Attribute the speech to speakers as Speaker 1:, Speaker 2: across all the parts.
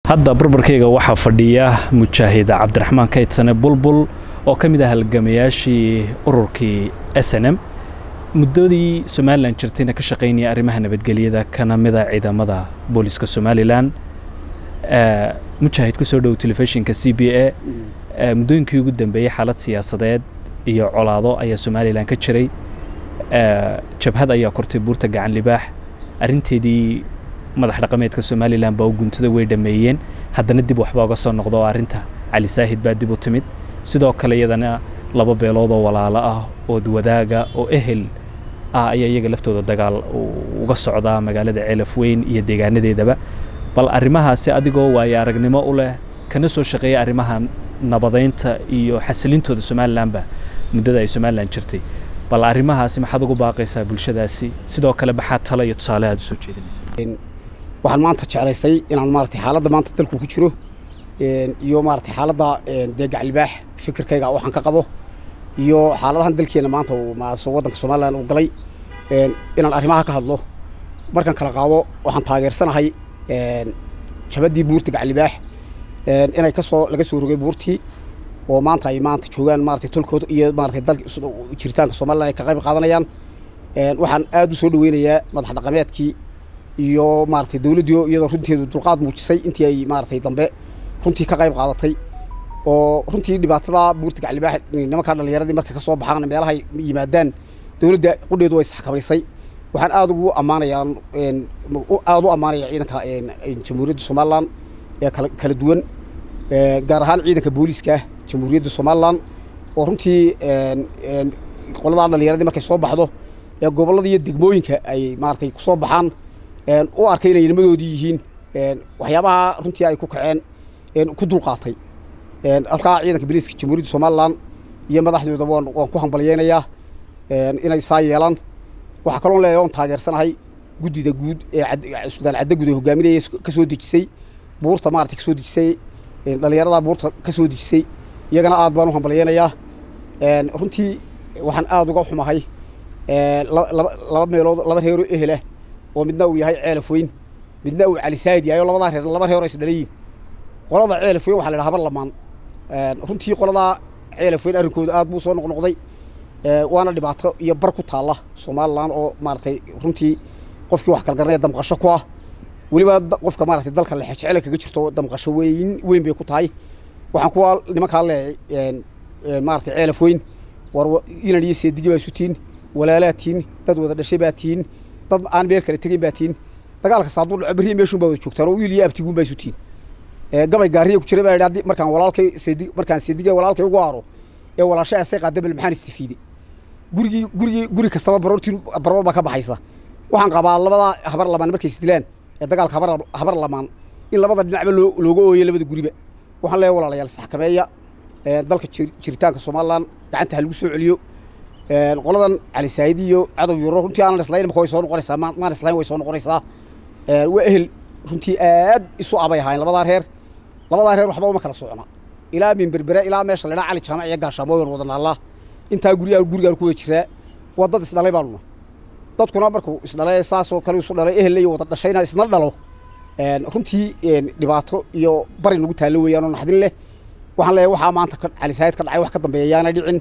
Speaker 1: hadda barbarkayga waxaa fadhiya mujaahid cabdiraxmaan kaydsane bulbul oo ka mid ah halgamayaashii ururkii s n m muddadii somalilan jirtayna ka shaqaynaya arrimaha nabadgelyada kana mida ciidamada booliska somalilan mujaahid ku soo dhow telefishinka c b a muddooyinkii ugu dambeeyey xaalad siyaasadeed iyo colaado ayaa somalilan ka jiray jabhad ayaa kortay buurta gacan libaax arrinteedii madax dhaqameedka somalilan baa u guntada way dhameeyeen haddana dib waxbaa uga soo noqda oo arrinta cali saahid baa dib u timid sidoo kale iyadana laba beelood oo walaalo ah ood wadaaga oo ehel ah ayaa iyaga laftooda dagaal uga socdaa magaalada ceelaf weyn iyo deegaanadeedaba bal arrimahaasi adigoo waayo aragnimo u leh kana soo shaqeeya arrimaha nabadaynta iyo xasilintooda somalilanba muddada ay somalilan jirtay bal arrimahaasi maxaad ugu baaqaysaa bulshadaasi sidoo kale maxaa talo iyo tusaale aad u soo jeedinaysa
Speaker 2: waxaan maanta jeclaystay inaan maaragtay xaaladda maanta dalku ku jiro iyo maaragtay xaaladda dee gaclibaax fikirkayga waxaan ka qabo iyo xaaladahan dalkeena maanta waddanka somalilan uu galay inaan arrimaha ka hadlo markaan kala qaado waxaan taageersanahay jabaddii buurta gaclibaax inay kasoo laga soo rogay buurtii oo maanta ay maanta joogaan maratay tolkooda iyo maratay dalka jiritaanka somalilan ay ka qayb qaadanayaan waxaan aad u soo dhaweynayaa madax dhaqameedkii iyo maratay dawladdii iyadoo runteedu dulqaad muujisay intii ay maratay dambe runtii ka qayb qaadatay oo runtii dhibaatada buurta gaclibaax nimankaa dhallinyaradii markay ka soo baxaan meelahay yimaadaan dawladda qudheedu way isxakamaysay waxaan aada ugu ammaanayaa aada u ammaanaya ciidanka jamhuuriyadda somalilan ee kala kala duwan gaar ahaan ciidanka booliiska jamhuuriyadda somalilan oo runtii qoladaa dhallinyaradii markay soo baxdo ee gobollada iyo degmooyinka ay maaragtay kusoo baxaan u arkay inay nimadoodii yihiin waxyaabaha runtii ay ku kaceen ku dulqaatay halkaa ciidanka booliiska jamhuuriyadda somalilan iyo madaxdooda waan waan ku hambalyeynayaa inay saa yeelaan waxaa kaloo leeyahay oon taageersanahay guddida guud ee sudaan cadda guud ee hogaaminaya ka soo dejisay buurta maaragtay ka soo dejisay dhallinyarada buurta ka soo dejisay iyagana aad baan u hambalyeynayaa runtii waxaan aada uga xumahay laba meelood laba reeroo ehelah oo midna uu yahay ceelaf weyn midna uu cali saayid yahay oo labadaa reer laba reeroo isdhalayiin qolada ceelaf weyn waxa la yidhaha habar lamaan runtii qoladaa ceelaf weyn arrinkooda aad buu soo noqnoqday waana dhibaato iyo bar ku taalla somalilan oo maaragtay runtii qofkii wax kalgaranaya damqasho ku ah weliba qofka maaragtay dalka lexejecele kaga jirto damqasho weyn weyn bay ku tahay waxaan kuwa nimankaa leeyahay maaragtay ceelaf weyn war inan iyo seedigi baa isu tihiin walaalaa tihiin dad wada dhashay baa tihiin dad aan meel kale tegeyn baa tihiin dagaalka saaduu dhaco berriya meeshuun baa wada joogtaan oo wiil iyo abtiguun baa isu tihiin gabay gaariya ku jira baa yidhi markaan walaalkay seedig markaan seediga walaalkay ugu aaro ee walaasha asay qaada bal maxaan istifiiday gurigii gurigii guri kastaba baroortiin baroor baa ka baxaysa waxaan qabaa labadaa habar lamaan markay isdilaan ee dagaalka habar habar lamaan in labada dhinacba loo looga ooyo labada guriba waxaan leeyahay walaalayaal isxakameeya dalka jiritaanka somalilan gacanta ha lagu soo celiyo qoladan cali saayid iyo cadow yuro runtii aanan islayn imaka way soo noqonaysaa maan islayn way soo noqonaysaa waa ehel runtii aad isu abay ahaayeen labadaa reer labadaa reer waxba uma kala socona ilaa minberbere ilaa meesha la dhaa cali jaamac iyo gaashaamooyan wada naallaa intaa guryaha gurigaan ku wada jiraa waa dad isdhalay baanuna dadkuna markuu isdhalay saasoo kale isu dhalay ehel iyo wada dhashayna isna dhalo runtii dhibaato iyo bari nagu taallo weeyaan oo naxdin leh waxaan leeyahay waxaa maanta cali saayid ka dhacay wax ka dambeeya yaana dhicin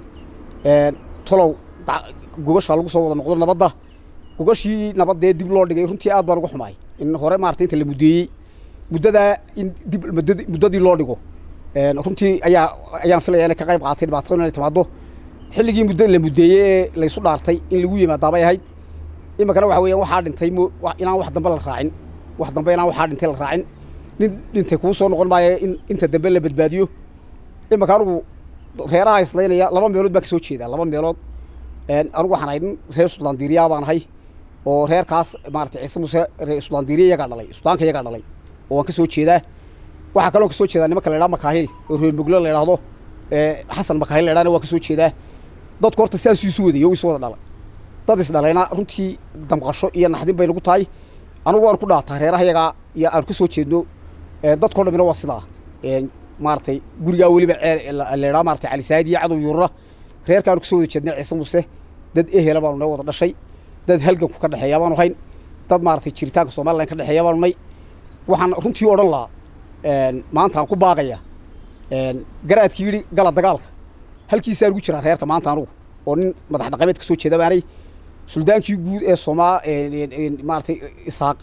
Speaker 2: tolow gogashaa lagu soo wada noqdo nabadda gogashii nabaddee dib loo dhigay runtii aad baan uga xumaay in hore maarata inta la muddeeyey muddadaa in dib muddadii loo dhigo runtii ayaa ayaan filaya inay ka qayb qaatay dhibaatada inay timaado xilligii muddo la muddeeyey ee laysu dhaartay in lagu yimaadaabay ahayd iminkana waxa weeyaan waxaa dhintay inaan wax dambe la raacin wax dambe inaan waxaa dhintay la raacin nin dhintay kuu soo noqon maayo in inta dambe la badbaadiyo iminka anugu reeraha islaynaya laba meelood baa ka soo jeedaa laba meelood anugu waxaan ahay nin reer sudaandiiriyaa baan ahay oo reerkaas maaragtay ciise muuse reer sudaandiiriya iyagaa dhalay sudaanka iyagaa dhalay oo waan ka soo jeedaa waxaa kaloo ka soo jeedaa nimanka la yidhaha makaahil oo reer muglo la yidhaahdo xasan makaahil la yidhahna waa ka soo jeedaa dadku horta sidaasuu isu wadayay oo isu wada dhalay dad isdhalayna runtii damqasho iyo naxdin bay nagu tahay anugu waan ku dhaataa reeraha yagaa iyo aan ka soo jeedno dadkao dhamina waa sidaa maaragtay gurigaa weliba leedhaa maratay cali saayid iyo cadow yuurura reerkaanu kasoo wada jeednay ciise muuse dad ehela baanu noo wada dhashay dad halganku ka dhexeeya baanu hayn dad maaragtay jiritaanka somalilan ka dhexeeya baanu nay waxaan runtii odhan lahaa maanta aan ku baaqaya garaadkii yidhi gala dagaalka halkiisaan ugu jiraa reerka maanta anugu oo nin madax dhaqameed ka soo jeeda baanay suldaankii guud ee somaa maaratay isaaq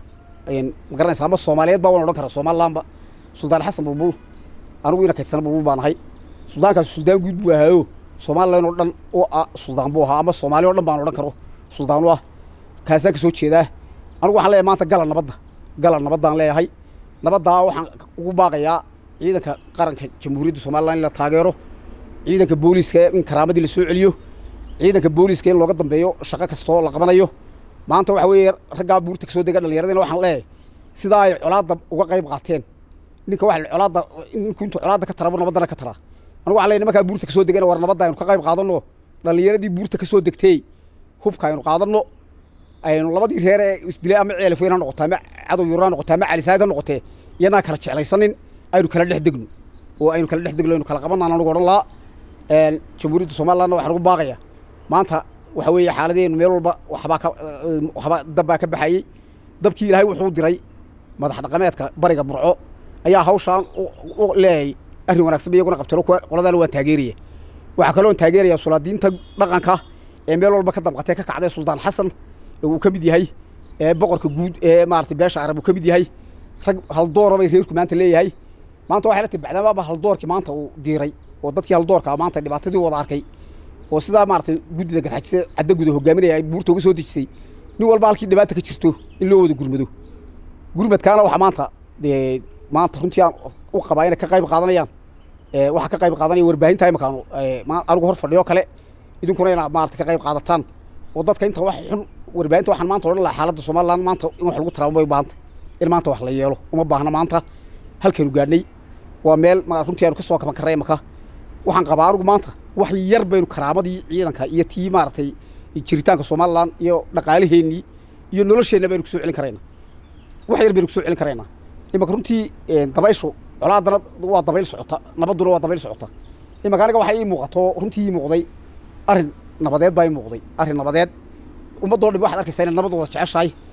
Speaker 2: ma garanaysa ama soomaaliyeed baa waan odhan karaa somalilandba suldaan xasan bulbul anigu ina kaydsana bulbul baan ahay suldaankaas suldaan guud buu ahaayo somalilan oo dhan oo ah suldaan buu ahaa ama soomaaliya o dhan baan odhan karo suldaan u ah kaasaan ka soo jeedaa anigu waxaan leeyahay maanta gala nabadda gala nabaddaan leeyahay nabaddaa waxaan ugu baaqayaa ciidanka qaranka jamhuuriyadda somalilan in la taageero ciidanka booliiska in karaamadii la soo celiyo ciidanka booliiska in looga dambeeyo shaqo kastoo la qabanayo maanta waxa weeye raggaa buurta kasoo dega dhallinyaradina waxaan leeyahay sidaa ay colaadda uga qayb qaateen ninka waxa colaadda ninku intuu colaadda ka tarabo nabaddana ka taraa anigu waxaan leeyahay nimankaa buurta kasoo degana war nabadda aynu ka qayb qaadanno dhallinyaradii buurta kasoo degtay hubka aynu qaadanno aynu labadii reer ee isdilay ama ceelafweyn ha noqoto ama cadow yurna ha noqoto ama calisaayid ha noqotee iyanaa kala jeclaysanin aynu kala dhex degno oo aynu kala dhex degno aynu kala qabanaan anigu odhan lahaa jamhuuriyadda somalilandna waxaan ugu baaqaya maanta waxa weeye xaaladeenu meel walba waxbaa ka waxbaa dab baa ka baxayey dabkii ilaahay wuxuu diray madax dhaqameedka bariga burco ayaa hawshaan u leeyay arrin wanaagsan ba iyaguna qabteen qoladaana waan taageeraya waxaa kaloon taageeraya sulaadiinta dhaqanka ee meel walba ka damqatee ka kacday suldaan xasan uu ka mid yahay ee boqorka guud ee maaragtay beesha arab uu ka mid yahay rag haldoora bay reerku maanta leeyahay maanta waxay la tahay bacdamaaba haldoorkii maanta uu diiray oo dadkii haldoorka maanta dhibaatadii wada arkay oo sidaa maaragtay guddida garxajise cadda guda hogaaminaya ay buurta uga soo dejisay nin walba halkii dhibaata ka jirto in loo wada gurmado gurmadkaana waxaa maanta dee maanta runtii aan u qabaa inay ka qayb qaadanayaan waxaa ka qayb qaadanaya warbaahinta imakaanu anigu hor fadhiyo kale idinkuna inaad maarata ka qayb qaadataan oo dadka inta wax xun warbaahinta waxaan maanta odhan lahaa xaaladda somaliland maanta in wax lagu taraamo bay u baahantay in maanta wax la yeelo uma baahna maanta halkaynu gaadhnay waa meel runtii aynu ka soo kaban karray imaka waxaan qabaa anigu maanta wax yar baynu karaamadii ciidanka iyo tii maaragtay jiritaanka somaliland iyo dhaqaalaheennii iyo nolosheenna baynu kusoo celin karaynaa wax yar baynu kusoo celin karaynaa imaka runtii dabayshu colaaddana waa dabayl socota nabadduna waa dabayl socota imaka aniga waxaa ii muuqato runtii ii muuqday arrin nabadeed baa ii muuqday arrin nabadeed ummaddoo dhan waxaad arkaysaa inay nabad wada jeceshahay